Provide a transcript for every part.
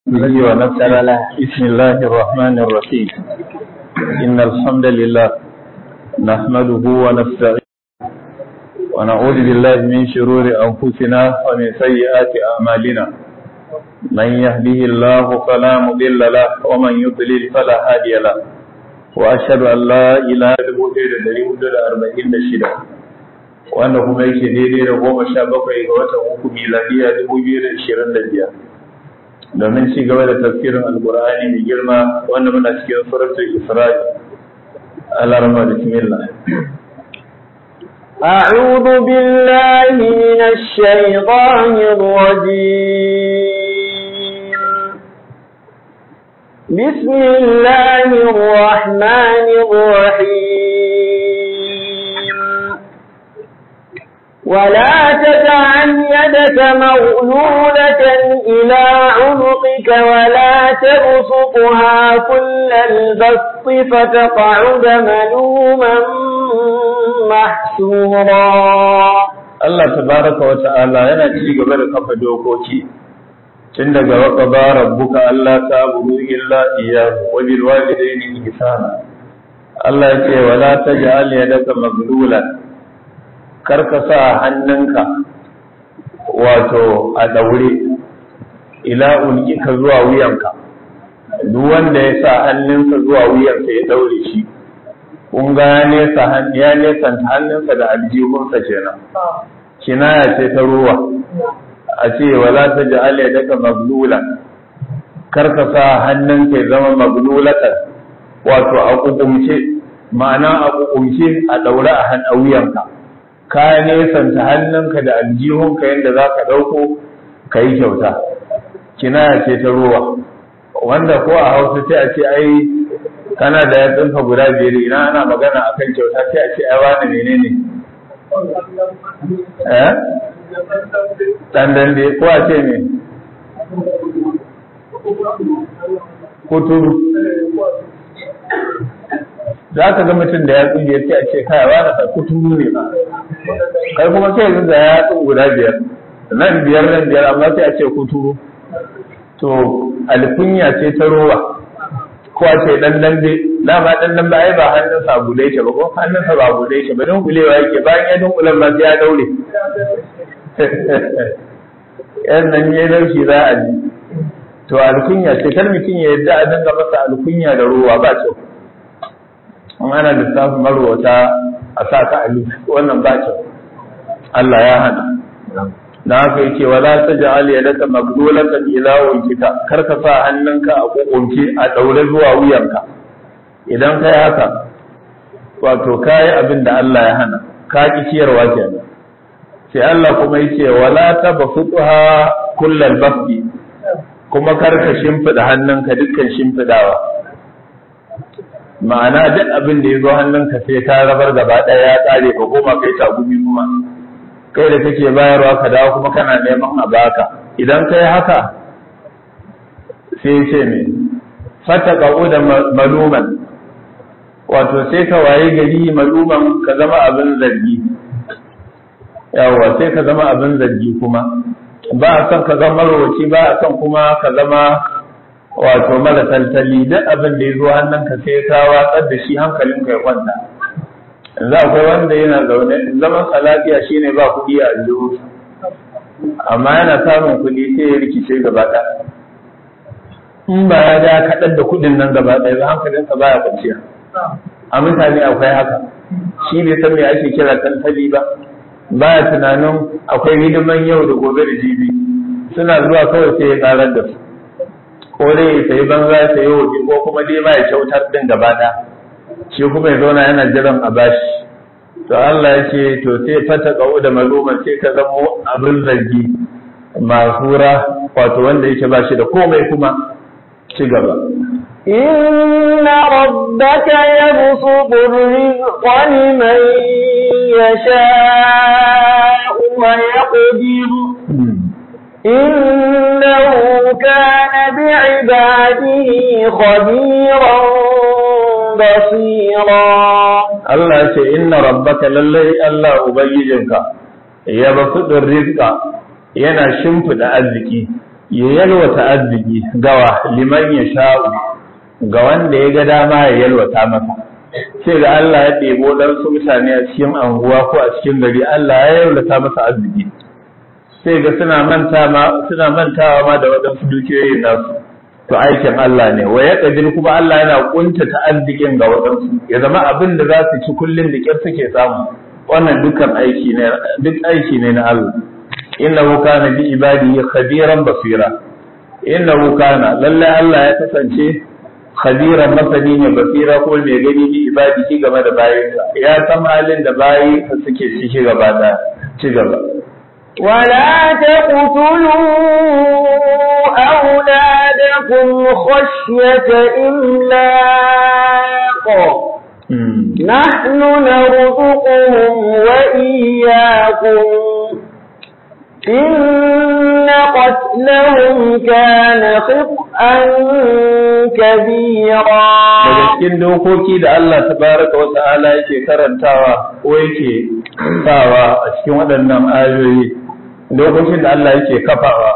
به ونفسه بسم الله الرحمن الرحيم إن الحمد لله نحمده ونستعينه ونعوذ بالله من شرور أنفسنا ومن سيئات أعمالنا من يهده الله فلا مضل له ومن يضلل فلا هادي له وأشهد أن لا إله إلا هو دليل أربعين شدة wanda kuma yake daidai da goma sha bakwai ga watan uku miladiya dubu biyu da ishirin da biyar domin ci gaba da tafsirin alkur'ani mai girma wanda muna cikin suratul isra'i alarma bismillah أعوذ بالله من الشيطان الرجيم بسم الله الرحمن الرحيم ولا تجعل يدك مغلولة إلى عنقك ولا تبسطها كل البسط فتقعد ملوما محسورا Allah tabaraka wa ta'ala yana ci gaba da kafa dokoki tun daga waka ba rabbuka Allah ta abudu illa iyyahu wa bil walidayni ihsana Allah ya ce wala taj'al yadaka maglulan kar ka sa hannunka wato a daure ila ulkika zuwa wuyanka duk wanda ya sa hannunsa zuwa wuyansa ya daure shi kun ga ya nesa ya nesanta hannunsa da aljihunsa kenan kinaya ce ta ruwa a ce wala ta ja'ala yadaka maglula kar ka sa hannunka ya zama maglulatan wato a kukumce ma'ana a kukumce a daure a han wuyanka ka nesanta hannunka da aljihunka yadda za ka ɗauko ka yi kyauta kinaya ce ta ruwa wanda ko a hausa sai a ce ai kana da yatsunka guda biyar ina ana magana a kan kyauta sai a ce ai wani menene eh dan dambe ko a ce me kuturu za ka ga mutum da yatsun biyar sai a ce kai wani ka kuturu ne ba kai kuma sai yanzu da yatsun guda biyar nan biyar nan biyar amma sai a ce kuturu to alkunya ce ta rowa ko a ce dan dambe dama dan dambe ai ba hannun sa bude yake ba ko hannun sa ba bude yake ba don kulewa yake bayan ya dunkulan ma sai ya daure yan nan ya laushi za a ji to alkunya ce kar mutum ya yadda a dinga masa alkunya da ruwa ba kyau in ana lissafin marwata a sa ka a wannan ba kyau Allah ya hana da haka yake wala taj'al yadaka maghlulatan ila wajhika kar ka sa hannunka a kokonke a daure zuwa wuyanka idan kai haka wato kai abin da Allah ya hana ka ki ciyarwa kenan sai Allah kuma yake wala tabfuha kullal basti kuma kar ka shimfida hannunka dukkan shimfidawa ma'ana duk abin da ya zo hannunka sai ka rabar gaba ɗaya ya tsare ka koma kai tagumi kuma kai da kake bayarwa ka dawo kuma kana neman a baka idan kai haka sai ce me fata ƙa'u da maluman wato sai ka waye gari maluman ka zama abin zargi yawa sai ka zama abin zargi kuma ba a son ka zama roci ba a son kuma ka zama wato mara taltali duk abin da ya zo hannunka sai ka watsar da shi hankalinka ya kwanta yanzu akwai wanda yana zaune zaman lafiya shine ba kuɗi a aljihu amma yana samun kuɗi sai ya rikice gaba ɗaya in ba ya ga kaɗan da kuɗin nan gaba ɗaya ba hankalinsa ba ya kwanciya a mutane akwai haka shi bai san me ake kira taltali ba baya tunanin akwai hidiman yau da gobe da jibi suna zuwa kawai sai ya karar da su ko dai ya sayi banza ya sayi wofi ko kuma dai ma ya kyautar din gaba ɗaya shi kuma ya zauna yana jiran a bashi to Allah ya ce to sai fata ƙa'u da maluman sai ka zamo abin zargi mahura wato wanda yake ba shi da komai kuma ci gaba إن ربك يبسط الرزق لمن يشاء ويقدر إنه كان بعباده خبيرا بصيرا Allah ce inna rabbaka lallai Allah ubangijinka ya basu rizqa yana shimfida arziki ya yalwata arziki gawa liman ya sha'u ga wanda ya ga dama ya yalwata masa sai ga Allah ya ɗebo ɗansu mutane a cikin anguwa ko a cikin gari Allah ya yalwata masa arziki sai ga suna manta ma suna mantawa ma da waɗansu dukiyoyin nasu to aikin Allah ne wa ya kadir kuma Allah yana kuntata arzikin ga waɗansu ya zama abin da za su ci kullum da kyar suke samu wannan dukkan aiki ne duk aiki ne na Allah innahu kana bi ibadihi khabiran basira innahu kana lalle Allah ya kasance khabiran masani ne basira ko mai gani bi ibadihi game da bayinsa ya san halin da bayi suke ciki gaba da ci gaba ولا تقتلوا أولادكم خشية إملاق نحن نرزقهم وإياكم إن قتلهم كان خطأ كبيرا daga cikin dokoki da Allah tabaraka wa ta'ala yake karantawa ko yake sawa a cikin waɗannan ayoyi dokokin da Allah yake kafawa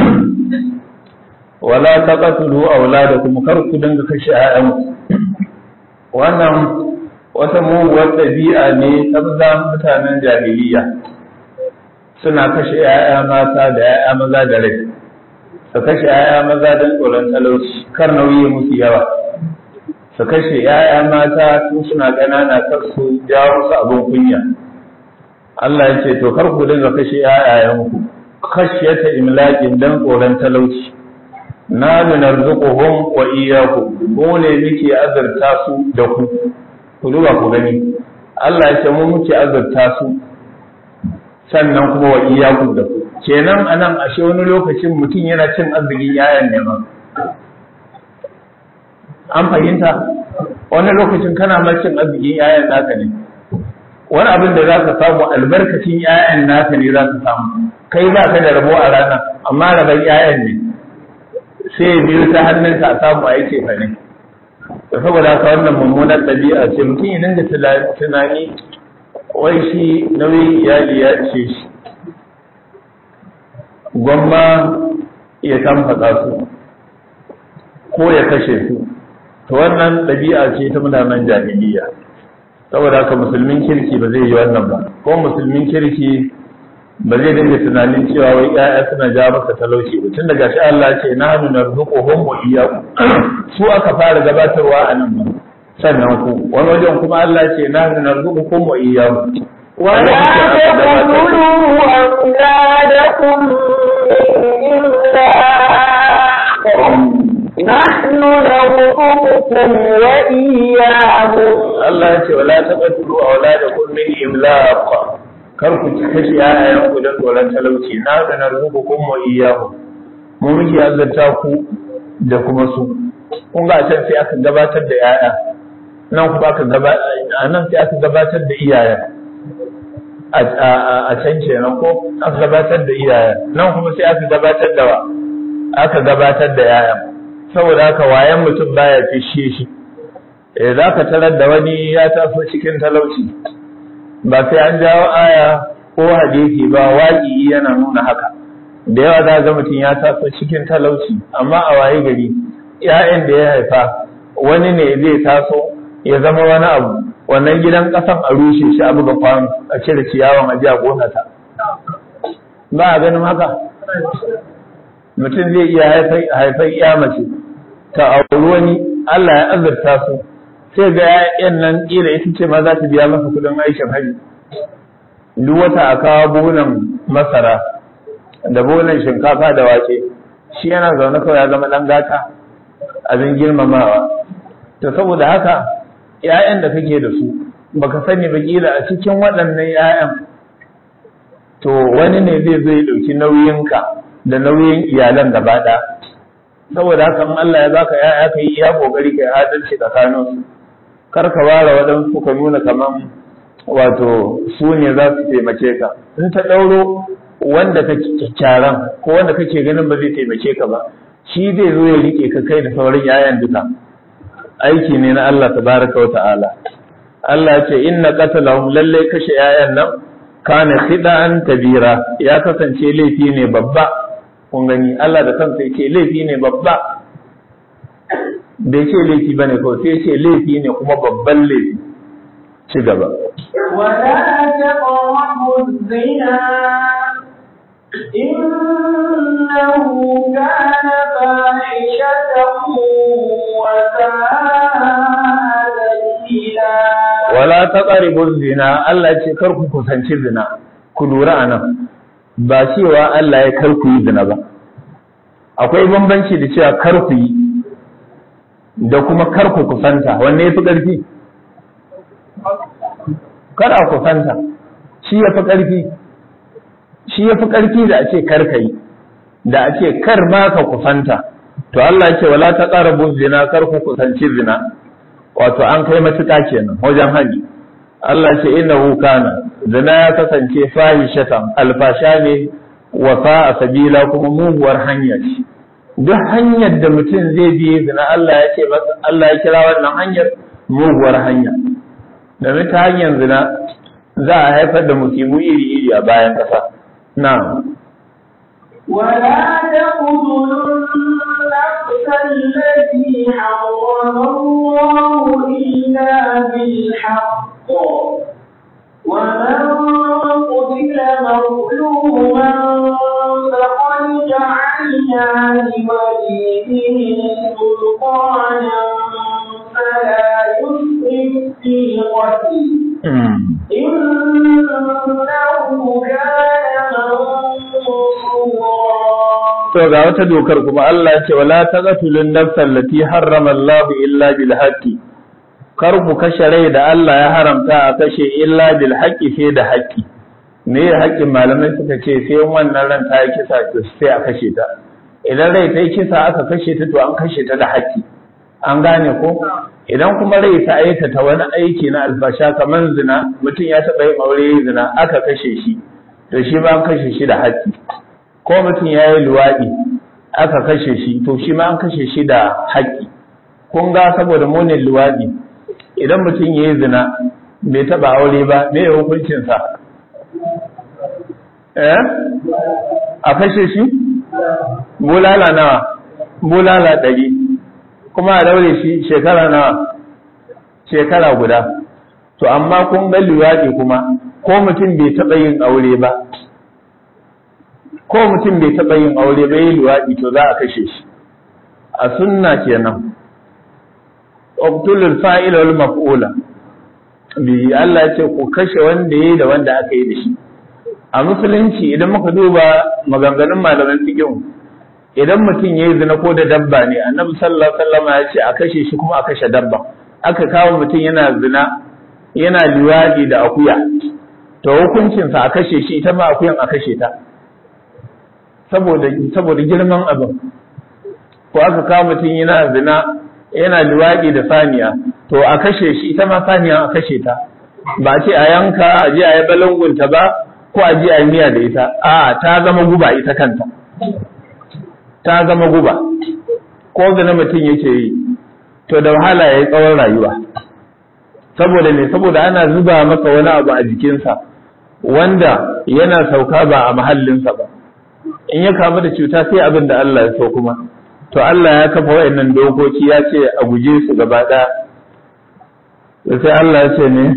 wala taqtulu auladakum kar ku dinga kashe ƴaƴanku wannan wata muguwar ɗabi'a ne ta mutanen jahiliya suna kashe ‘ya'ya mata da ‘ya'ya maza da rai su kashe ‘ya'ya maza don tsoron talauci kar nauyi musu yawa su kashe ‘ya'ya mata tun suna ƙanana kar su jawo musu abin kunya Allah ya ce to kar ku dinga kashe ‘ya'yayenku khashyata imlaqin dan tsoron talauci na narzuquhum wa iyyakum mu ne muke azurta su da ku ku duba ku gani Allah ya ce mu muke azurta su sannan kuma wa iyyakum da ku kenan anan ashe wani lokacin mutum yana cin arzikin yayan ne ma an fahimta wani lokacin kana ma cin arzikin yayan naka ne wani abin da za ka samu albarkacin yayan naka ne za ka samu kai ba ka da rabo a rana amma rabon yayan ne sai biyu ta hannunka a samu a yake fa ne da saboda haka wannan mummunar ɗabi'a ce mutum ya dinga tunani wai shi nauyin iyali ya ce shi gwamma ya tamfasa su ko ya kashe su to wannan ɗabi'a ce ta mutanen jahiliya saboda haka musulmin kirki ba zai yi wannan ba ko musulmin kirki ba zai dinga tunanin cewa wai ƴaƴa suna ja masa talauci ba tun daga shi Allah ya ce nahnu narzuquhum wa iyyakum su aka fara gabatarwa a nan ba sannan ku wani wajen kuma Allah ya ce nahnu narzuqukum wa iyyakum ولا تقتلوا أولادكم من إملاق نحن نرزقكم وإياهم Allah ya ce wala taqtulu auladakum min imlaq kar ku kashe yayan ku don tsoron talauci na da narzuqukum wa iyyahum mu muke azurta ku da kuma su kun ga can sai aka gabatar da yaya nan kuma aka gabatar nan sai aka gabatar da iyayen a can kenan ko aka gabatar da iyayen nan kuma sai aka gabatar da wa aka gabatar da yayan saboda haka wayan mutum baya fishe shi eh za ka tarar da wani ya taso cikin talauci ba sai an jawo aya ko hadisi ba waƙi yana nuna haka da yawa za ga mutum ya taso cikin talauci amma a waye gari ‘ya'yan da ya haifa wani ne zai taso ya zama wani abu wannan gidan ƙasan a rushe shi a buga kwano a cire ciyawan a a gonata ba a ganin haka mutum zai iya haifar ya mace ta auri wani Allah ya azurta su sai ga ‘ya'yan nan ƙila ita ce ma za ta biya masa kudin aikin haji duk wata a kawo buhunan masara da buhunan shinkafa da wake shi yana zaune kawai ya zama ɗan gata abin girmamawa to saboda haka ‘ya'yan da kake da su baka sani ba ƙila a cikin waɗannan ‘ya'yan to wani ne zai zai ɗauki nauyinka da nauyin iyalan gaba ɗaya saboda haka in Allah ya baka ‘ya'ya ka yi iya ƙoƙari ka yi adalci tsakaninsu kar ka ware waɗansu ka nuna kaman wato su ne za su taimake ka in ta ɗauro wanda ka kyakkyaran ko wanda kake ganin ba zai taimake ka ba shi zai zo ya rike ka kai da sauran yayan duka aiki ne na Allah tabaraka wa ta'ala Allah ya ce inna qatalahum lalle kashe yayan nan kana khida'an kabira ya kasance laifi ne babba kun gani Allah da kansa yake laifi ne babba bai ce laifi bane ko sai ce laifi ne kuma babban laifi ci gaba ولا تقربوا الزنا إنه كان فاحشة وساء سبيلا wala taqribu zina Allah ce kar ku kusanci zina ku lura anan ba cewa Allah ya kar ku yi zina ba akwai bambanci da cewa kar ku yi da kuma kar ku kusanta wanne yafi ƙarfi kar a kusanta shi yafi ƙarfi shi yafi ƙarfi da a ce kar ka yi da a ce kar ma ka kusanta to Allah ya ce wala taqrabu zina kar ku kusanci zina wato an kai matuƙa kenan wajen hali Allah ce innahu kana zina ya kasance fahishatan alfasha ne wa a sabila kuma muguwar hanya ce duk hanyar da mutum zai bi zina Allah ya ce masa Allah ya kira wannan hanyar muguwar hanya domin ta hanyar zina za a haifar da musibu iri iri a bayan ƙasa na'am ولا تقتلوا النفس التي حرم الله إلا بالحق ومن قتل مظلوما فقد جعلنا لوليه سلطانا فلا يسرف في القتل إنه كان منصورا to ga wata dokar kuma Allah ya ce wala taqtulun nafsal lati harrama Allah illa bil haqqi kar ku kashe rai da Allah ya haramta a kashe illa bil haqqi sai da haqqi me ya haƙƙin malamai suka ce sai wannan ran ta yi kisa to sai a kashe ta idan rai ta yi kisa aka kashe ta to an kashe ta da haƙƙi an gane ko idan kuma rai ta aikata wani aiki na albasha kamar zina mutum ya taɓa yin aure zina aka kashe shi to shi ba an kashe shi da haƙƙi ko mutum ya yi luwaɗi aka kashe shi to shi ma an kashe shi da haƙƙi kun ga saboda munin luwaɗi idan mutum ya yi zina bai taɓa aure ba me ya hukuncinsa eh a kashe shi bulala nawa bulala ɗari kuma a daure shi shekara nawa shekara guda to amma kun ga luwaɗi kuma ko mutum bai taɓa yin aure ba ko mutum bai taɓa yin aure ba yi luwaɗi to za a kashe shi a sunna kenan uqtulul fa'ila wal maf'ula bi Allah ya ce ku kashe wanda yayi da wanda aka yi da shi a musulunci idan muka duba maganganun malaman fiqh idan mutum yayi zina ko da dabba ne annabi sallallahu alaihi wasallam ya ce a kashe shi kuma a kashe dabba aka kawo mutum yana zina yana luwaɗi da akuya to hukuncinsa a kashe shi ita ma akuyan a kashe ta saboda saboda girman abin ko aka kawo mutum yana zina yana luwaɗi da saniya to a kashe shi ita ma saniya a kashe ta ba ce a yanka a je a yi balangunta ba ko a je a yi miya da ita a ta zama guba ita kanta ta zama guba ko zina mutum yake yi to da wahala ya yi tsawon rayuwa saboda ne saboda ana zuba masa wani abu a jikinsa wanda yana sauka ba a mahallinsa ba in ya kamu da cuta sai abin da Allah ya so kuma to Allah ya kafa wayannan dokoki ya ce a guje su gaba ɗaya sai Allah ya ce ne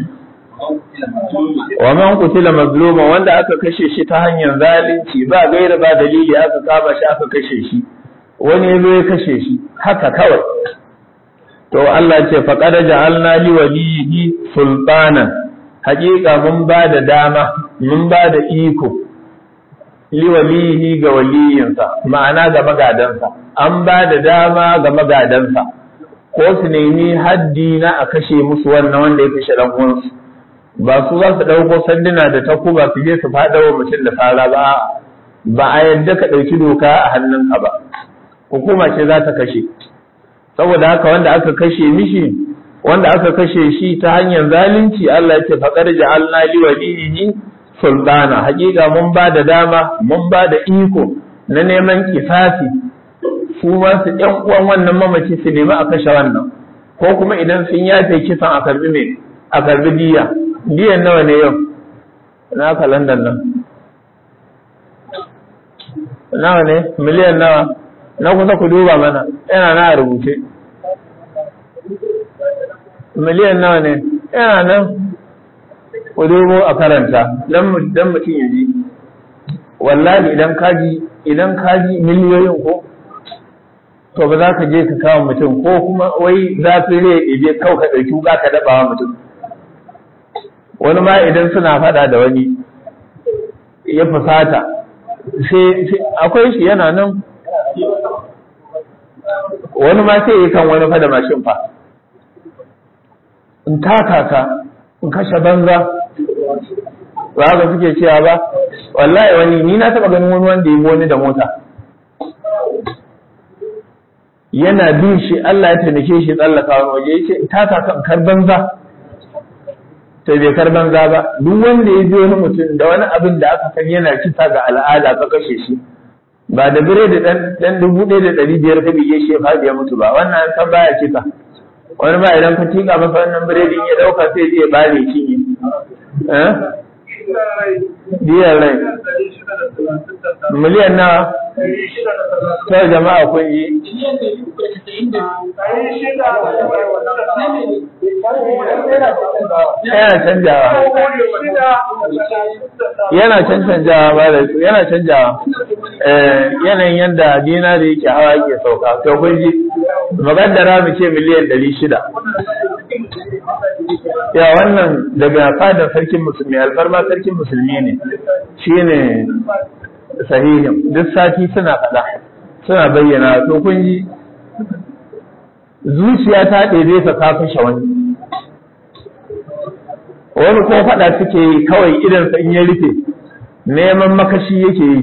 wa man qutila mazluma wanda aka kashe shi ta hanyar zalunci ba gaira ba dalili aka kama shi aka kashe shi wani yazo ya kashe shi haka kawai to Allah ce faqad ja'alna li waliyhi sultanan haƙiƙa mun ba da dama mun ba da iko li walihi ga waliyinsa ma'ana ga magadansa an ba da dama ga magadansa ko su nemi haddi na a kashe musu wannan wanda ya kashe dan uwansu ba su za su ɗauko sanduna da takuba su je su faɗa wa mutum da fara ba ba a yadda ka ɗauki doka a hannunka ba hukuma ce za ta kashe saboda haka wanda aka kashe mishi wanda aka kashe shi ta hanyar zalunci Allah ya ce faqad ja'alna li walihi sultana hakika mun ba da dama mun ba da iko na neman kisasi su ma su ɗan uwan wannan mamaci su nemi a kashe wannan ko kuma idan sun yafe kisan a karbi me a karbi diya diyan nawa ne yau na kalandar nan nawa ne miliyan nawa na kusa ku duba mana yana na rubuce miliyan nawa ne yana nan ku dubo a karanta dan mutum ya ji wallahi idan kaji idan kaji miliyoyin ko to ba za ka je ka kawo mutum ko kuma wai zafi rai ije kau ka ɗauki wuka ka daɓa wa mutum wani ma idan suna faɗa da wani ya fusata sai akwai shi yana nan wani ma sai yi kan wani fada mashin fa in taka ka in kashe banza ba haka suke cewa ba wallahi wani ni na taɓa ganin wani wanda ya wani da mota yana bin shi Allah ya taimake shi tsallaka wani waje ya ce in taka ka in kar banza sai bai kar banza ba duk wanda ya ji wani mutum da wani abin da aka san yana kisa ga al'ada ka kashe shi ba da bire da dan dubu ɗaya da ɗari biyar ka bige shi ya faɗi ya mutu ba wannan an san baya kisa wani ba idan ka tika masa wannan biredin ya ɗauka sai zai bare cinye eh biyar rai miliyan nawa ta jama'a kun yi yana canjawa yana cancanjawa ba da su yana canjawa yanayin yadda dinari yake hawa yake sauka to kun ji magaddara mu ce miliyan ɗari shida ya wannan daga fadar sarkin musulmi alfarma sarkin musulmi ne shine sahihin duk sati suna faɗa suna bayyana to kun ji zuciya ta ɗebe ka ka kashe wani wani ko faɗa suke yi kawai idansa in ya rufe neman makashi yake yi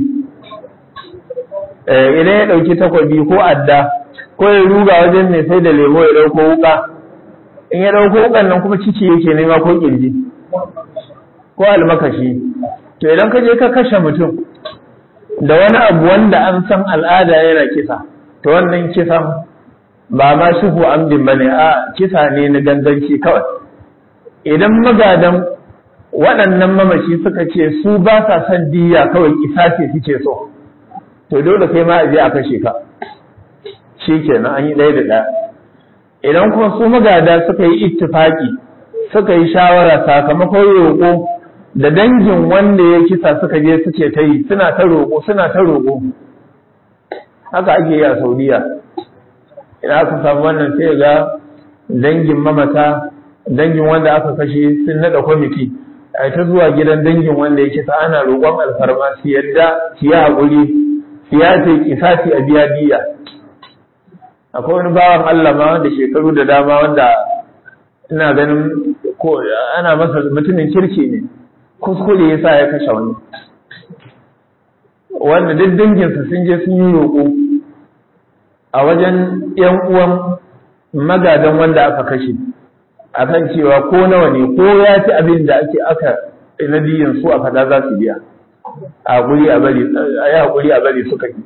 idan ya ɗauki takwabi ko adda ko ya ruga wajen mai sai da lemo ya ɗauko wuka in ya ɗauko wukan nan kuma ciki yake nema ko ƙirji ko almakashi to idan ka je ka kashe mutum da wani abu wanda an san al'ada yana kisa to wannan kisan ba ma shuhu amdin bane a kisa ne na ganganci kawai idan magadan waɗannan mamaci suka ce su ba sa son diya kawai isa ce suke so to dole kai ma a je a kashe ka shi kenan an yi ɗaya da ɗaya idan kuma su magada suka yi ittifaki suka yi shawara sakamakon roƙo da dangin wanda ya kisa suka je suke ta yi suna ta roƙo suna ta roƙo haka ake yi a saudiya idan aka samu wannan sai ga dangin mamata dangin wanda aka kashe sun nada kwamiti a ta zuwa gidan dangin wanda ya kisa ana roƙon alfarma su yadda su yi haƙuri su ya ce kisasi a biya diya akwai wani bawan Allah ma wanda shekaru da dama wanda ina ganin ko ana masa mutumin kirki ne kuskure yasa ya kashe wani wanda duk danginsa sun je sun yi roƙo a wajen ‘yan uwan magadan wanda aka kashe a kan cewa ko nawa ne ko ya ci abin da ake aka na biyan su a fada za su biya a guri a bari a yi haƙuri a bari suka yi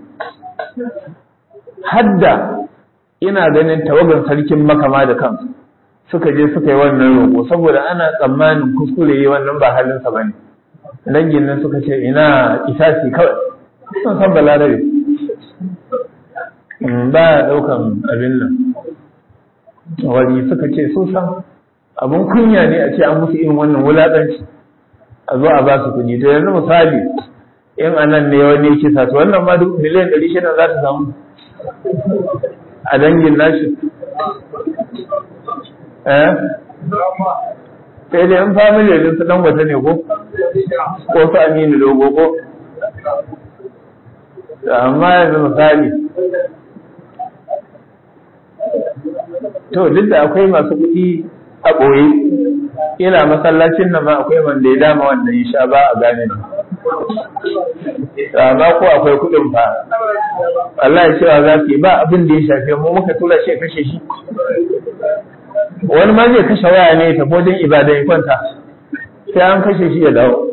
hadda ina ganin tawagan sarkin makama da kansu suka je suka yi wannan roƙo saboda ana tsammanin kuskure yi wannan ba halinsa ba ne dangin nan suka ce ina isasi kawai sun san balarabe ba ya ɗaukan abin nan wani suka ce sun san abin kunya ne a ce an musu irin wannan wulaƙanci a zo a ba su kuɗi to yanzu misali in anan ne wani kisa to wannan ma duk miliyan ɗari shida za ta samu a dangin nashi eh sai dai in family din su dan wata ne ko ko su aminu dogo ko amma yanzu misali to duk da akwai masu kuɗi a ɓoye ina masallacin nan ma akwai wanda ya dama wannan ya sha ba a gane amma ko akwai kuɗin fa Allah ya cewa za su yi ba abin da ya shafe mu muka tura shi kashe shi wani ma zai kashe waya ne ta wajen ibada ya kwanta sai an kashe shi ya dawo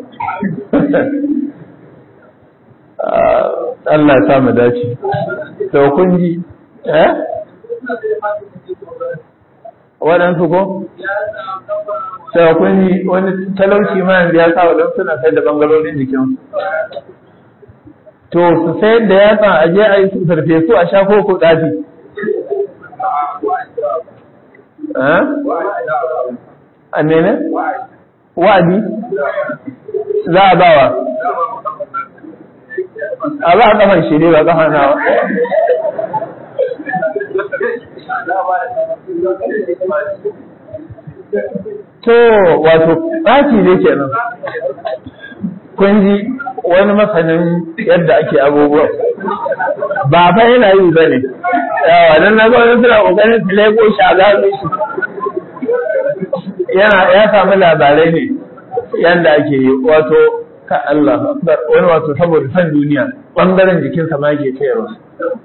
Allah ya sa mu dace to kun ji eh waɗansu ko sai kun ji wani talauci ma yanzu ya sa waɗansu suna sai da bangarorin jikin to su sayar da yatsa a je a yi su farfesu a sha ko ko ɗafi a mene? wa'adi za a bawa a ba a kafan shi ne ba kafan nawa to wato ɗaki ne kenan kun ji wani masanin yadda ake abubuwa ba fa yana yi ba ne yawa don na wani suna ƙoƙarin su lego shaga su yana ya samu labarai ne yadda ake yi wato ka Allah wani wato saboda san duniya ɓangaren jikinsa ma ke sayarwa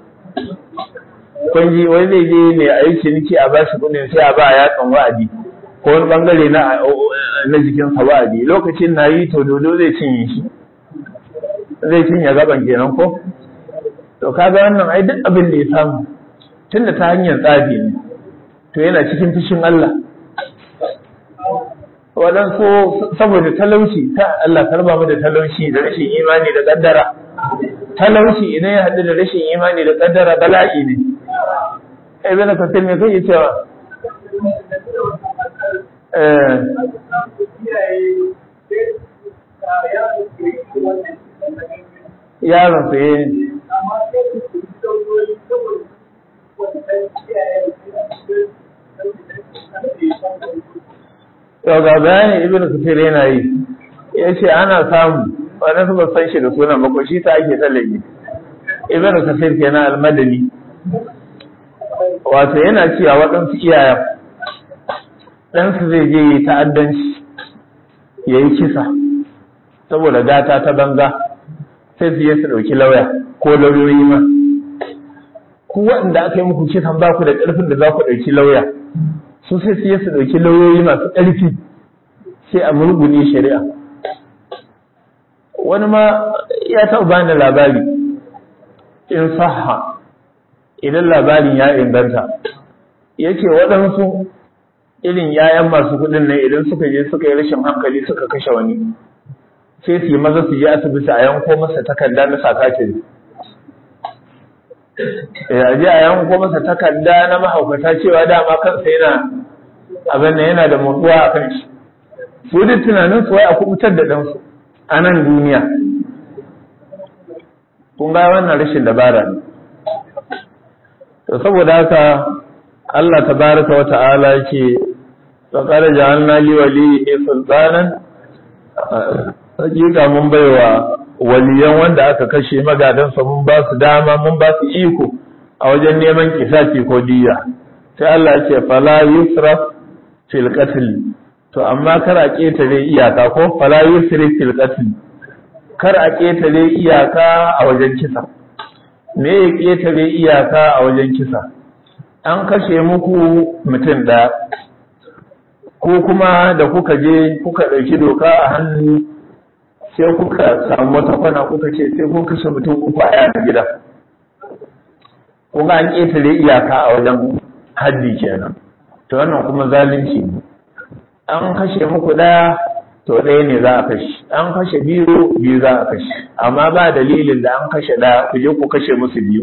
kun ji wani zai je ne a yi ciniki a ba shi kuɗin sai a ba a yatsan wa'adi ko wani ɓangare na na jikinsa wa'adi lokacin na yi to dodo zai cinye shi zai cinye gaban kenan ko to kaga wannan ai duk abin da ya samu tunda ta hanyar tsafi ne to yana cikin fushin Allah waɗansu saboda talauci ta Allah karba mu da talauci da rashin imani da kaddara talauci idan ya haɗu da rashin imani da kaddara bala'i ne ai bana kasir me kai cewa eh yaron su yi to ga bayani ibn kafir yana yi ya ce ana samu wani su ba san shi da sunan ba shi ta ake tsallake ibn kafir kenan almadani wato yana cewa waɗansu iyayen ɗansu zai je yi ta'addanci ya yi kisa saboda gata ta banza sai su je su ɗauki lauya ko lauyoyi ma ku waɗanda aka yi muku kisan ba ku da ƙarfin da za ku ɗauki lauya su sai su je su ɗauki lauyoyi masu ƙarfi sai a murgune shari'a wani ma ya taɓa bani labari in saha idan labarin ya inganta yake waɗansu irin yayan masu kuɗin nan idan suka je suka yi rashin hankali suka kashe wani sai su yi maza su je asibiti a yanko masa takarda na sakatiri a je a yanko masa takarda na mahaukata cewa dama kansa yana abin da yana da mutuwa a kan shi su duk tunanin su wai a kubutar da ɗansu a nan duniya kun ga wannan rashin dabara ne to saboda haka Allah tabaraka wa ta'ala yake faqad ja'alna li waliyyi sultanan hakika mun baiwa waliyan wanda aka kashe magadansa mun ba su dama mun ba su iko a wajen neman kisasi ko diya sai Allah ya ce fala yusraf fil qatl to amma kar a ketare iyaka ko fala yusrif fil qatl kar a ketare iyaka a wajen kisa me ya ketare iyaka a wajen kisa an kashe muku mutum ɗaya ko kuma da kuka je kuka ɗauki doka a hannu sai kuka samu wata kwana kuka ce sai kun kashe mutum uku a yana gida kuma an ƙetare iyaka a wajen haddi kenan to wannan kuma zalunci ne an kashe muku ɗaya to ɗaya ne za a kashe an kashe biyu biyu za a kashe amma ba dalilin da an kashe ɗaya ku je ku kashe musu biyu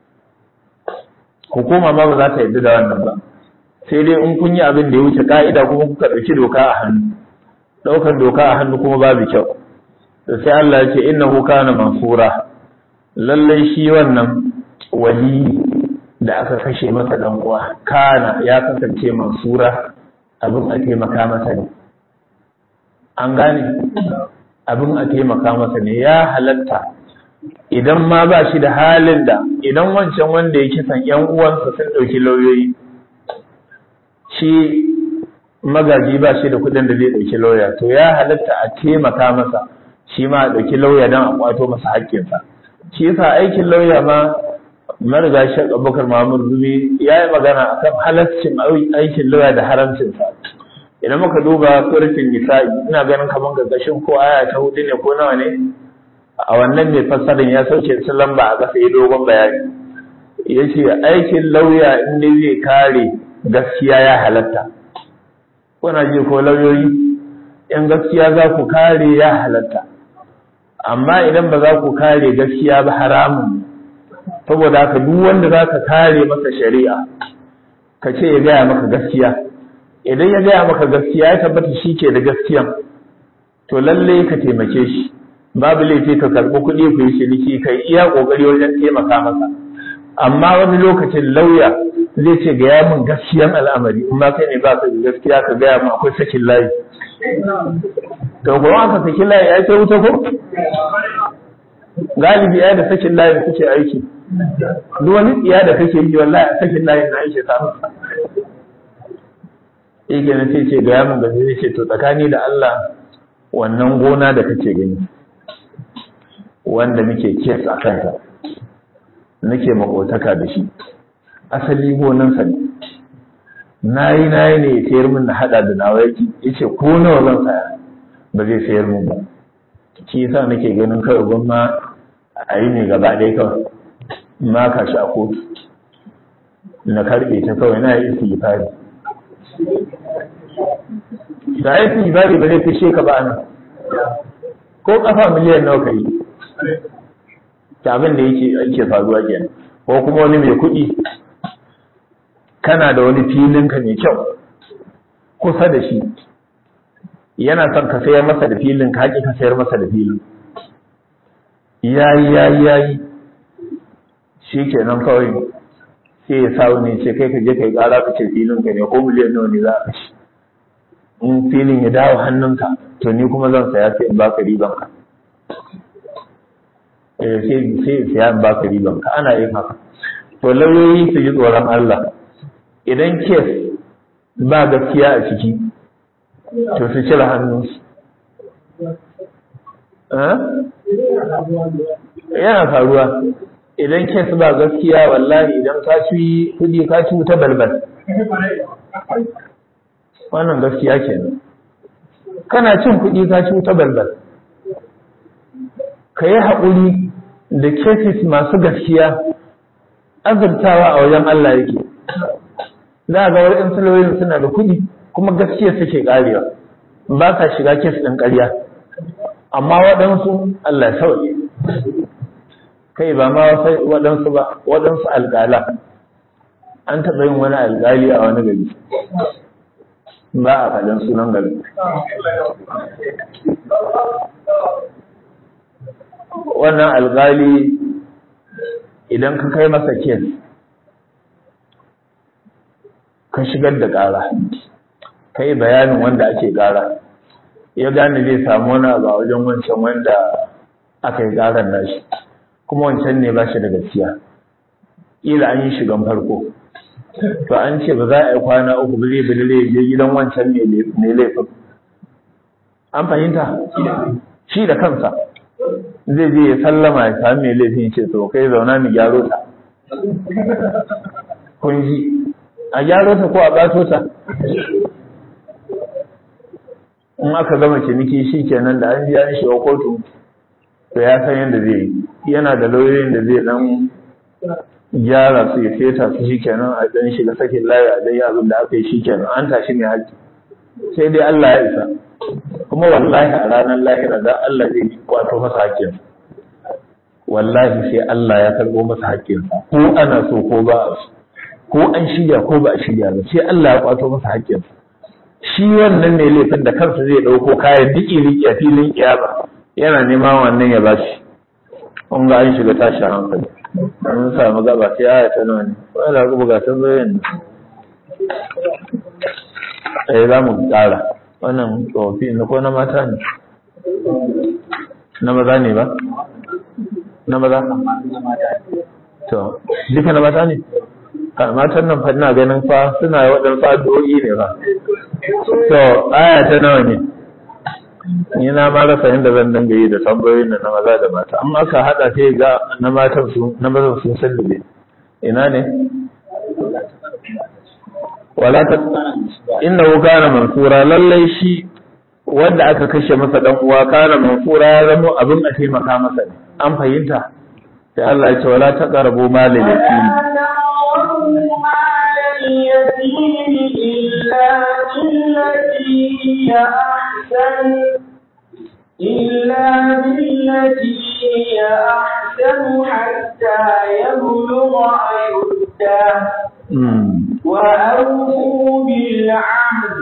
hukuma ma ba za ta yarda da wannan ba sai dai in kun yi abin da ya wuce ka'ida kuma kuka ɗauki doka a hannu ɗaukar doka a hannu kuma babu kyau da sai Allah ya ce innahu kana mansura lallai shi wannan wali da aka kashe masa dan uwa kana ya kasance mansura abin a taimaka masa ne an gane abin a taimaka masa ne ya halatta idan ma ba shi da halin da idan wancan wanda ya kisan yan uwansa sun ɗauki lauyoyi shi magaji ba shi da kuɗin da zai ɗauki lauya to ya halatta a taimaka masa shi ma a ɗauki lauya don a ƙwato masa haƙƙinsa shi yasa aikin lauya ma mariga shi abubakar mahmud rumi ya yi magana a kan halaccin aikin lauya da haramcinsa idan muka duba surfin nisa'i ina ganin kamar gargashin ko aya ta hudu ne ko nawa ne a wannan mai fassarin ya sauke su lamba a ƙasa ya dogon bayani ya ce aikin lauya in dai zai kare gaskiya ya halatta kuna ji ko lauyoyi in gaskiya za ku kare ya halatta amma idan ba za ku kare gaskiya ba haramun saboda haka duk wanda za ka kare masa shari'a ka ce ya gaya maka gaskiya idan ya gaya maka gaskiya ya tabbata shi ke da gaskiyan to lalle ka taimake shi babu laifi ka karɓi kuɗi ku yi ciniki kai iya ƙoƙari wajen taimaka masa amma wani lokacin lauya zai ce gaya min gaskiyan al'amari in ma kai ne ba ka da gaskiya ka gaya min akwai sakin layi to kuma aka saki layi ya ce wuta ko galibi ya da sakin layin kuke aiki duk wani tsiya da kake yi wallahi a sakin layin na aiki ta yake na sai ce gaya min gaske zai ce to tsakani da Allah wannan gona da kake gani wanda muke kes a kanta nake makotaka da shi asali gonansa ne na yi na yi ne ya sayar min na hada da nawa yaki ya ce ko nawa zan saya ba zai sayar min ba shi yasa nake ganin kawai gwamma a yi ne gaba ɗaya kawai ma ka shi a kotu na karɓe ta kawai na yi isi fari da ya fi bari ba zai fishe ka ba nan ko kafa miliyan nawa ka yi ta abin da yake ake faruwa kenan ko kuma wani mai kuɗi kana da wani filinka mai kyau kusa da shi yana son ka sayar masa da filin ka haƙi ka sayar masa da filin yayi yayi yayi shi kenan kawai sai ya sa wani ce kai ka je ka yi ƙara ka ce filin ka ne ko miliyan nawa ne za a kashe in filin ya dawo hannunka to ni kuma zan saya sai in baka riban ka eh sai sai saya in baka riban ka ana yin haka to lauyoyi su ji tsoron Allah idan kes ba gaskiya a ciki to su cire hannunsu yana faruwa idan kes ba gaskiya wallahi idan ka ci kudi ka ci wuta balbal wannan gaskiya kenan kana cin kuɗi ka ci wuta balbal ka yi haƙuri da cases masu gaskiya azurtawa a wajen Allah yake za ga wani lauyoyin suna da kuɗi kuma gaskiya suke ƙarewa ba ka shiga kes ɗin ƙarya amma waɗansu Allah sauye kai ba ma waɗansu ba waɗansu alƙala an taɓa yin wani alƙali a wani gari ba a faɗin sunan gari wannan alƙali idan ka kai masa kes ka shigar da ƙara ka yi bayanin wanda ake ƙara ya gane zai samu wani abu a wajen wancan wanda aka yi ƙarar nashi kuma wancan ne ba shi da gaskiya ƙila an yi shigan farko to an ce ba za a yi kwana uku ba zai bile je gidan wancan ne laifin an fahimta shi da kansa zai je ya sallama ya sami mai laifin ce to kai zauna mu gyaro ta kun ji a gyaro ta ko a ɓato ta in aka gama ciniki shi kenan da an ji an shiga kotu to ya san yadda zai yi yana da lauyoyin da zai dan gyara su ya feta su shi kenan a dan shiga sakin layi a dan abin da aka yi shi kenan an tashi mai haƙƙi sai dai Allah ya isa kuma wallahi a ranar lahira da Allah zai kwato masa haƙƙin wallahi sai Allah ya karɓo masa haƙƙin ko ana so ko ba a so ko an shirya ko ba a shirya ba sai Allah ya kwato masa haƙƙin shi wannan ne laifin da kansa zai ɗauko kayan diki riki a filin kiyama yana neman wannan ya bashi kun ga an shiga tashi hankali mun samu gaba sai aya ta nawa ne wala ga buga ta bayan eh za mu ƙara wannan tsofi na ko na mata ne na maza ne ba na maza to duka na mata ne matan nan fa ina ganin fa suna waɗansu addu'o'i ne ba to aya ta nawa ne ni na ma rasa yadda zan dinga yi da tambayoyin da na maza da mata amma aka hada sai ga na matan su na mazan sun sallube ina ne wala ta innahu kana mansura lallai shi wanda aka kashe masa dan uwa kana mansura ya zama abin a taimaka masa ne an fahimta sai Allah ya ce wala taqrabu malal yatim اليتيم إلا بالتي هي أحسن إلا بالتي بالتي هي أحسن حتى يبلغ أشده وأوفوا بالعهد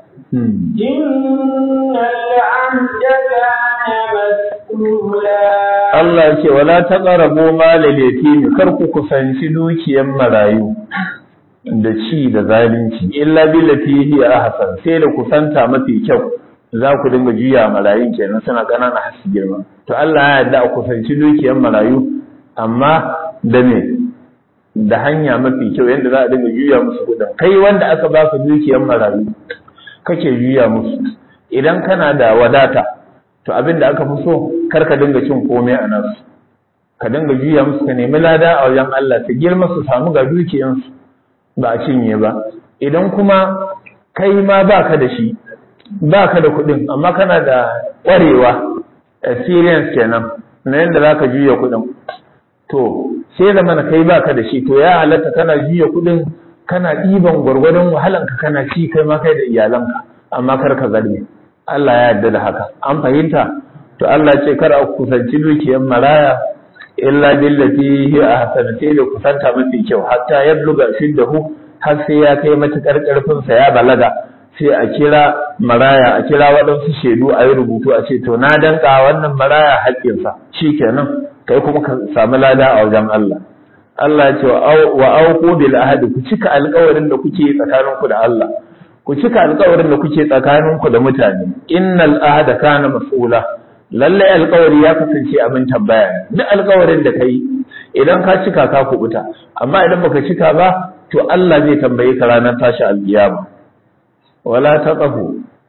إن العهد كان مسؤولا Allah ce wala taqrabu malal yatim kar ku kusanci dukiyar marayu da ci da zalunci illa billati hi ahsan sai da kusanta mafi kyau za ku dinga juya marayun kenan suna ƙanana har su girma to Allah ya yarda a kusanci dukiyar marayu amma da me da hanya mafi kyau yadda za a dinga juya musu kuɗin kai wanda aka baka dukiyar marayu kake juya musu idan kana da wadata to abin da aka fi so kar ka dinga cin komai a nasu ka dinga juya musu ka nemi lada a wajen Allah ta girma su samu ga dukiyansu ba a cinye ba idan kuma kai ma baka da shi baka da kuɗin amma kana da ƙwarewa experience kenan na yadda za ka juya kuɗin to sai da mana kai baka da shi to ya halatta kana juya kuɗin kana ɗiban gwargwadon wahalanka kana ci kai ma kai da iyalanka amma kar ka zarme Allah ya yarda da haka an fahimta to Allah ce kar a kusanci dukiyar maraya illa billati hi ahsan sai da kusanta mafi kyau hatta yabluga shiddahu har sai ya kai matukar karfin sa ya balaga sai a kira maraya a kira waɗansu shaidu a yi rubutu a ce to na danka wannan maraya haƙƙinsa shikenan kai kuma ka samu lada a wajen Allah Allah ya ce wa auqu bil ahdi ku cika alƙawarin da kuke tsakaninku da Allah ku cika alƙawarin da kuke tsakaninku da mutane innal ahda kana mas'ula lalle alƙawari ya kasance abin tambaya duk alƙawarin da kai idan ka cika ka kubuta amma idan baka cika ba to Allah zai tambaye ka ranar tashi alƙiyama wala taqafu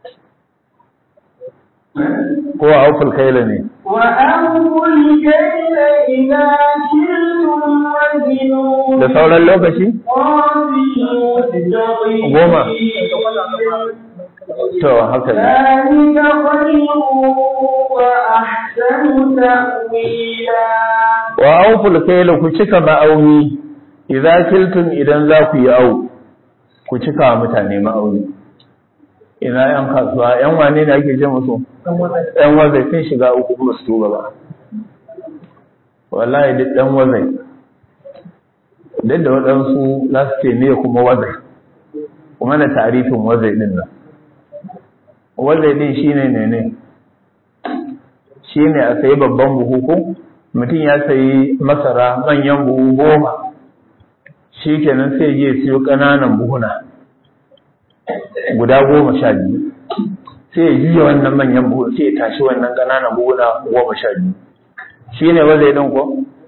ko auful kaila ne وأوفوا الكيل إذا كلتم وزنوا da sauran lokaci goma to haka ne ذلك خير وأحسن تأويلا wa auful kaila ku cika ma'auni idza kiltum idan za ku yi au ku cika wa mutane ma'auni ina yan kasuwa yan wane ne ake ce musu yan wazai sun shiga uku kuma su tuba ba wallahi duk dan wazai duk da waɗansu za su ce me kuma wazai kuma da tarifin wazai din nan wazai din shine ne ne shine a sayi babban buhu ko mutum ya sayi masara manyan buhu goma shi kenan sai je siyo ƙananan buhuna guda goma sha biyu sai ya juya wannan manyan buhu sai ya tashi wannan ƙananan buhuna goma sha biyu shi ne wanda ya ɗin ko?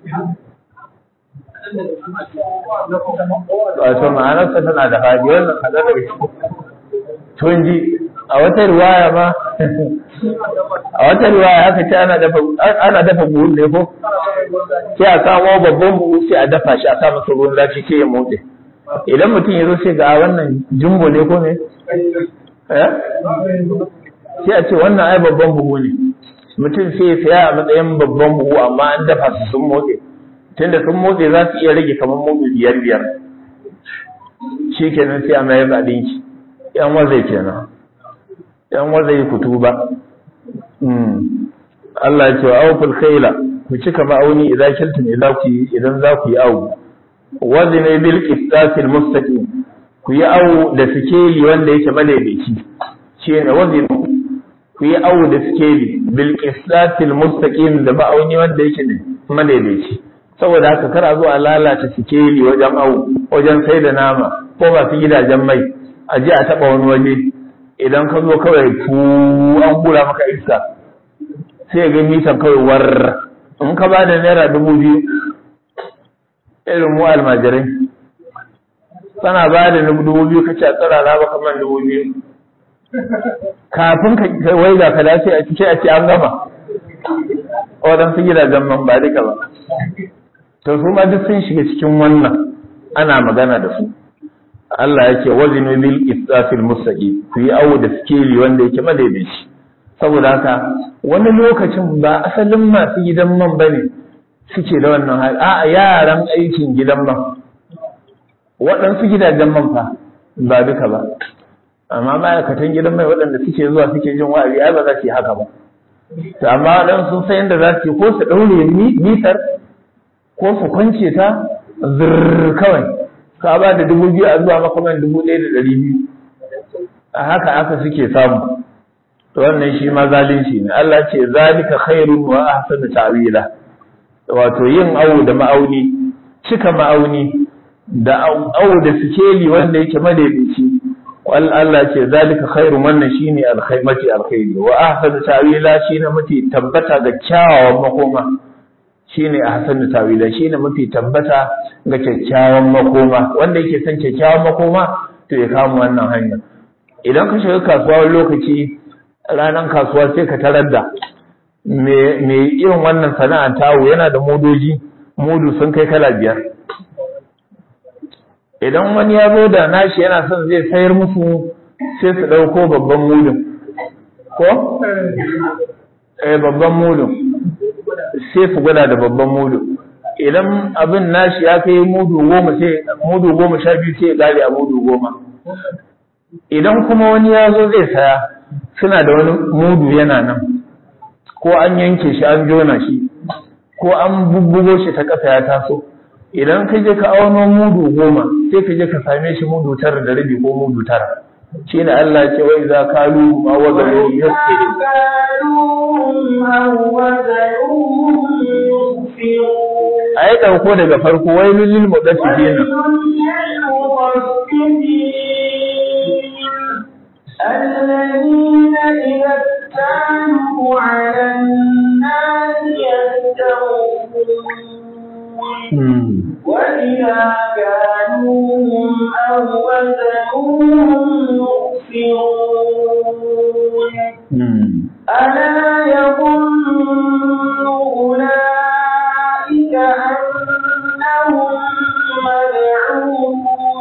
wato ma'anarsa tana da hadi wannan haɗar da shi tun ji a wata riwaya ma a wata riwaya aka ce ana dafa ana dafa buhun ne ko sai a kawo babban buhu sai a dafa shi a sa masa ruwan zafi sai ya motse idan mutum ya zo sai ga wannan jumbo ne ko ne eh sai a ce wannan ai babban buhu ne mutum sai ya saya a matsayin babban buhu amma an dafa su sun motse tunda sun motse za su iya rage kamar mudu biyar biyar shi kenan sai a mayar da ɗinki yan wazai kenan yan wazai kutu ba Allah ya ce wa awful khayla ku cika ma'auni idan kiltum idan ku idan za ku yi awu wazina bil qistasil mustaqim ku yi awu da sikeli wanda yake madaidaici shine wazina ku yi awu da sikeli bil qistasil mustaqim da ma'auni wanda yake ne madaidaici saboda haka kar a zo a lalata sikeli wajen awu wajen sai da nama ko masu gidajen mai a je a taba wani waje idan ka zo kawai fu an hura maka iska sai ga mitan kawai war in ka ba da naira dubu biyu irin mu almajirai kana ba da dubu biyu ka ce a tsara na baka man dubu biyu kafin ka wai ga ka dace a cike a ce an gama waɗansu gidajen man ba duka ba to su ma duk sun shiga cikin wannan ana magana da su Allah yake wazinu bil istafil mustaqi ku yi awo da skeli wanda yake madaidaici saboda haka wani lokacin ba asalin masu gidan man bane suke da wannan hali a yaran aikin gidan man waɗansu gidajen man fa ba duka ba amma ma'aikatan gidan mai waɗanda suke zuwa suke jin wa'azi ai ba za su yi haka ba to amma dan sun san yadda za su yi ko su ɗaure mitar ko su kwance ta zirr kawai ka ba da dubu biyu a zuwa maka man dubu ɗaya da ɗari biyu a haka aka suke samu to wannan shi ma zalunci ne Allah ce zalika khairun wa ahsanu ta'wila wato yin awo da ma'auni cika ma'auni da awo da sikeli wanda yake madaidaici wal Allah ce zalika khairun wannan shine alkhair mafi alkhairi wa ahsanu ta'wila shine mafi tabbata ga kyawawan makoma shine ahsanu ta'wila shine mafi tabbata ga kyakkyawan makoma wanda yake son kyakkyawan makoma to ya kama wannan hanya idan ka shiga kasuwa wani lokaci ranar kasuwa sai ka tarar da me irin wannan sana'ar tawo yana da modoji mudu sun kai kala biyar idan wani ya zo da nashi yana son zai sayar musu sai su ɗauko babban mudun ko? eh babban mudun sai su gwada da babban mudu idan abin nashi ya kai mudu goma sai mudu goma sha biyu sai ya gare a mudu goma idan kuma wani ya zo zai saya suna da wani mudu yana nan ko an yanke shi an jona shi ko an bubbugo shi ta ƙasa ya taso idan ka je ka auno mudu goma sai ka je ka same shi mudu tara da rabi ko mudu tara shi ne Allah ce wai za ka lu ma wazalo yasiri a yi ɗauko daga farko wai lulil mudaffifina الذين إذا اكتالوا على الناس يستوفون وإذا كانوهم أو وزنوهم يخسرون ألا يظن أولئك أنهم مبعوثون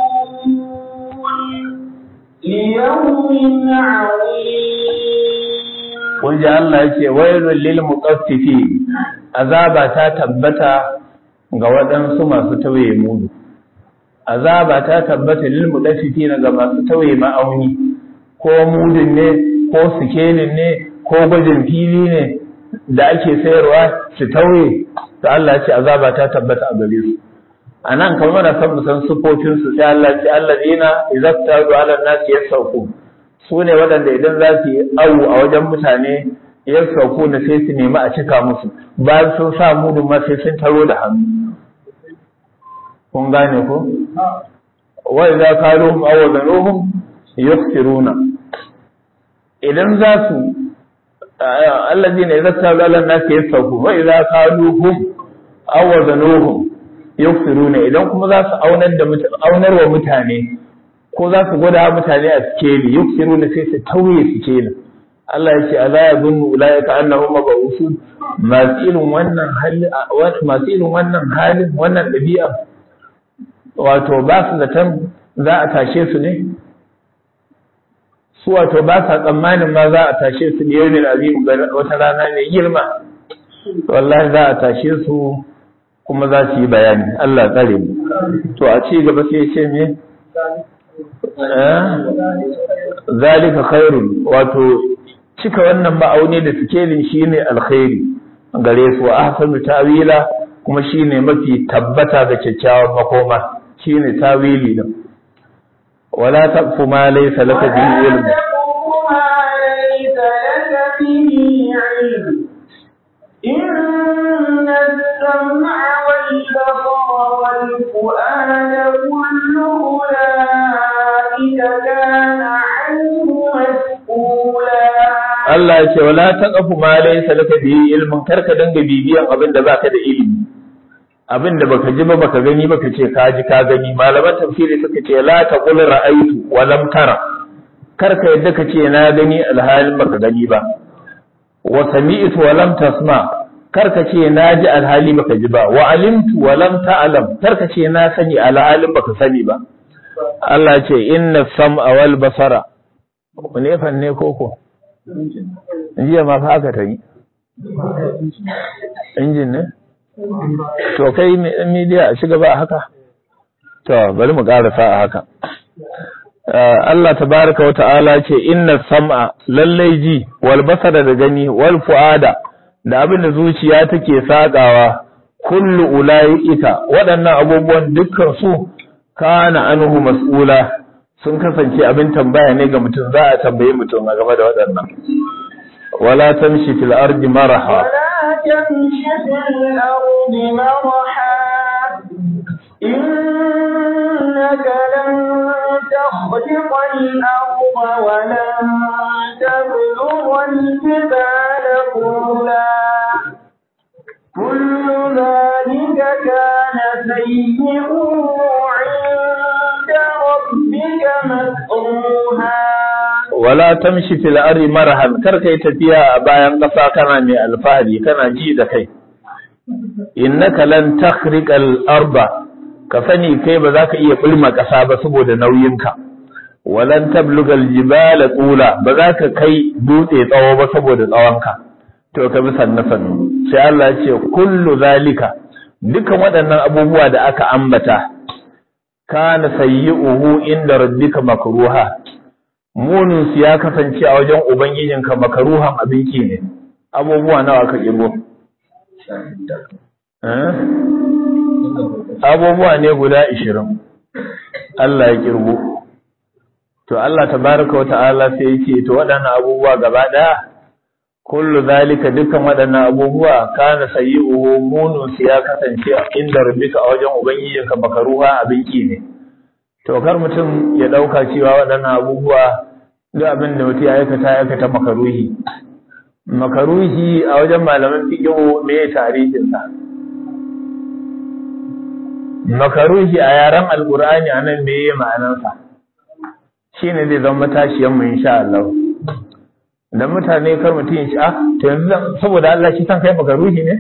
ليوم عظيم kun ji Allah ya ce wailul lil mutaffifi azaba ta tabbata ga waɗansu masu tawaye mudu azaba ta tabbata lil mutaffifi ga masu tawaye ma'auni ko mudun ne ko sikelin ne ko gwajin fili ne da ake sayarwa su tauye to Allah ya ce azaba ta tabbata a gare su a nan kamar na san musan sufofin su sai Allah ya ce allazina idza tadu ala nasi yasauku su ne waɗanda idan za su yi awu a wajen mutane ya sauko na sai su nemi a cika musu bayan sun sa mudu ma sai sun taro da hannu kun gane ko wa idza qaluhum aw wazanuhum yukhsiruna idan za su allazina idza tabu ala nasi yasauku wa idza qaluhum aw wazanuhum yukhsiruna idan kuma za su aunar da aunar wa mutane ko za su gwada mutane a sikeli yuksiru da sai su tauye sikeli Allah ya ce ala yazunnu ulaika annahum mabusun masu irin wannan hali masu irin wannan halin wannan dabi'a wato ba su zaton za a tashe su ne su wato ba sa tsammanin ma za a tashe su ne yau azim wata rana mai girma wallahi za a tashe su kuma za su yi bayani Allah tsare mu to a ci gaba sai ya ce me zalika khairun wato cika wannan ma'auni da sikelin shine alkhairi gare su ahsanu tawila kuma shine mafi tabbata da kyakkyawan makoma shine tawili din wala taqfu ma laysa laka bihi ilm إن السمع والبصر والفؤاد كل أولئك كان عنه مسؤولا Allah ya ce wala taqfu ma laysa laka bihi ilmun karka danga bibiyan abin da baka da ilimi abin da baka ji ba baka gani baka ce ka ji ka gani malaman tafsiri suka ce la taqul ra'aytu wa lam tara karka yadda ka ce na gani alhalin baka gani ba wa sami'tu wa lam tasma karka ce na ji alhali baka ji ba wa alimtu wa lam ta'lam karka ce na sani alhalin baka sani ba Allah ce inna sam'a wal basara ne fanne koko jiya ma fa aka tayi injin ne to kai media a shiga ba haka to bari mu karasa a haka Allah tabaraka wa ta'ala ce inna sam'a lallai ji wal basara da gani wal fu'ada da abin da zuciya take sakawa kullu ulaika waɗannan abubuwan dukkan su kana anhu mas'ula sun kasance abin tambaya ne ga mutum za a tambaye mutum a game da waɗannan wala tamshi fil ardi maraha ولا تمش في الأرض مرحا إنك لن تخرق الأرض ولن تبلغ الجبال طولا كل ذلك كان سيئه عند ربك مكروها wala tamshi fil ardi marahan kar kai tafiya a bayan ƙasa kana mai alfahari kana ji da kai innaka lan takhriqal arda ka sani kai ba za ka iya bulma ƙasa ba saboda nauyinka walan tablugal jibala tula ba za ka kai dutse tsawo ba saboda tsawonka to ka bi sanna sannu sai Allah ya ce kullu zalika dukan waɗannan abubuwa da aka ambata kana sayyi'uhu inda rabbika makruha munin su ya kasance a wajen ubangijinka makaruhan abinki ne abubuwa nawa aka kirgo abubuwa ne guda ishirin Allah ya kirgo to Allah tabaraka wata'ala sai yake to waɗannan abubuwa gaba ɗaya kullu zalika dukkan waɗannan abubuwa kana sayyi'uhu munun su ya kasance inda rabbika a wajen ubangijinka makaruha abinki ne to kar mutum ya ɗauka cewa waɗannan abubuwa duk abin da mutum ya aikata ya aikata makaruhi makaruhi a wajen malaman fiqh me ya tarihin sa makaruhi a yaren alqur'ani anan me ya ma'anar sa shine zai zama matashiyan mu insha Allah dan mutane kar mutum ya ci ah to yanzu saboda Allah shi san kai makaruhi ne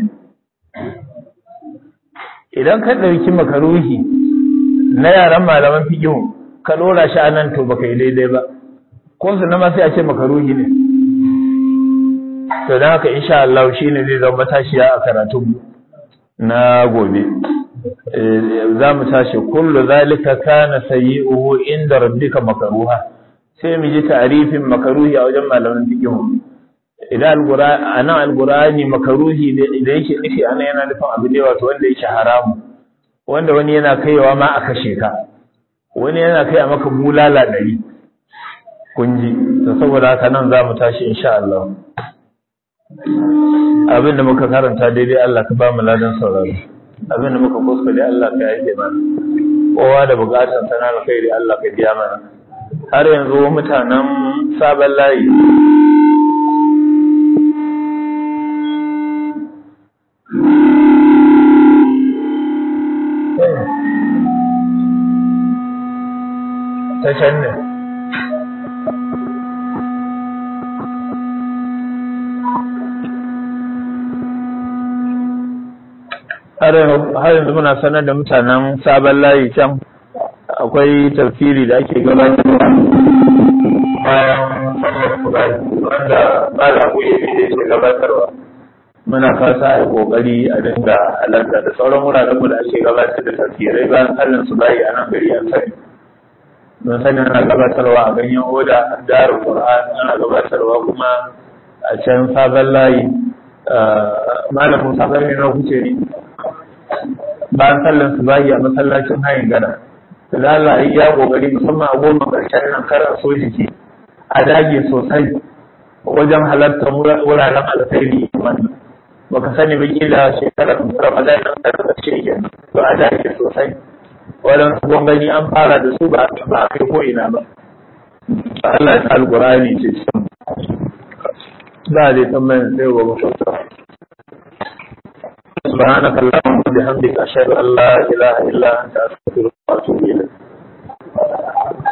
idan ka ɗauki makaruhi na yaran malaman fiqh ka dora shi anan to baka yi daidai ba ko su na ma sai a ce makaruhi ne to dan haka insha Allah shine zai zama matashiya a karatu na gobe za mu tashi kullu zalika kana sayyi'uhu inda rabbika makruha sai mu ji ta'rifin makaruhi a wajen malaman fiqh idan alqur'ani anan alqur'ani makaruhi da yake nufi anan yana nufin abu ne wato wanda yake haramu wanda wani yana kaiwa ma a kashe ka wani yana kai a maka bulala ɗari kunji to saboda haka nan za mu tashi insha Allah abinda muka karanta daidai Allah ka ba mu ladan sauraro abinda muka kuskure Allah ka yi mana kowa da bukatun sana alkhairi Allah ka biya mana har yanzu mutanen sabon layi ta can ne har yanzu muna sanar da mutanen sabon layi can akwai tafsiri da ake gabatarwa bayan wanda malamu ya fi da ke gabatarwa muna fasa a kokari a dinga halarta da sauran wuraren mu da ake gabatar da tafsirai bayan sallan su bayi a nan gari an sani mun sani ana gabatarwa a ganyen oda darin qur'an ana gabatarwa kuma a can sabon layi malamin sabon ne na kuce ne bayan sallan su bayi a masallacin hayin gada da Allah ya kokari musamman a goma karshen nan karar so jiki a dage sosai wajen halartar wuraren alkhairi wannan baka sani ba kila shekarar Ramadan nan da ta ce ke to a dage sosai wannan sabon gani an fara da su ba ba kai ko ina ba Allah ya alqur'ani ce ba dai tambayan sai gobe سبحانك اللهم وبحمدك أشهد أن لا إله إلا أنت أستغفرك وأتوب إليك